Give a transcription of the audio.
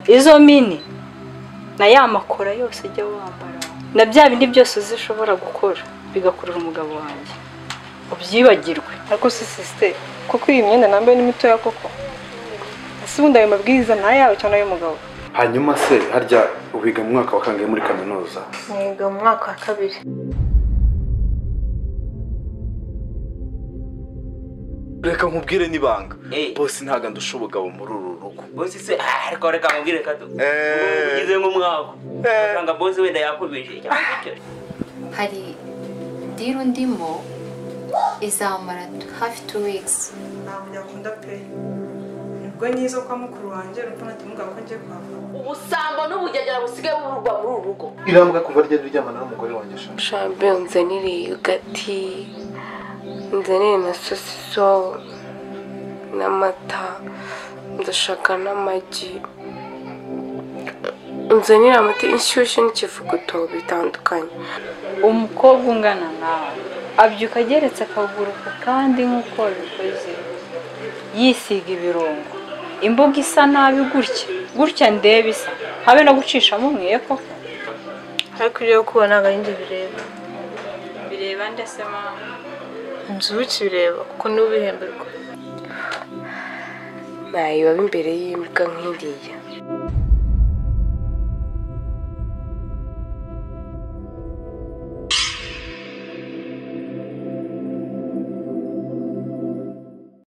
izo mini na ya makora yose ujya wambara na bya bindi byose uzi ushobora gukora bigakurura umugabo wanjye ubyibagirwe ariko si sisiteri kuko iyi myenda nambaye ni mitoya koko ese ubundi ayo mabwiriza ni ayawe cyangwa ay'umugabo hanyuma se harya wiga mu mwaka wa kangahe muri kaminuza niga mu mwaka wa kabiri reka nkubwire n'ibanga bose ntabwo ndushobogaho muri uru rugo bose se ah, ariko reka mubwire kato Eh. ugize nk'umwaka Eh. usanga bose wenda yakubije cyangwa icyo hari diru ndimo izamara hafi tu wikisi nta munyakunda pe nibwo nyiza kwa mukuru wanjye urabona ko natumugabo ko ngiye kuhava ubusambo n'ubugegera busigaye bururwa muri uru rugo irambwa kuva rya ryamana n'umugore wanjye ashaka shabe unzanire yogati unzanire na sosiso n'amata ndashaka n'amagi unzanire amata inshyushyu n'ikivuguto bitandukanye umukobwa ungana nawe abyuka ageretse akaguru ku kandi nk'uko wabikoze yisiga ibirungo imbuga isa nabi gutya gutya ndeba isa habe no gucishamo umwe koko ariko ibyo gukuba ntabwo ari njye bireba bireba ndetse mama inzu bikibireba kuko niwe ubihemberwa ntayiba imbere y'imbwa nk'iriya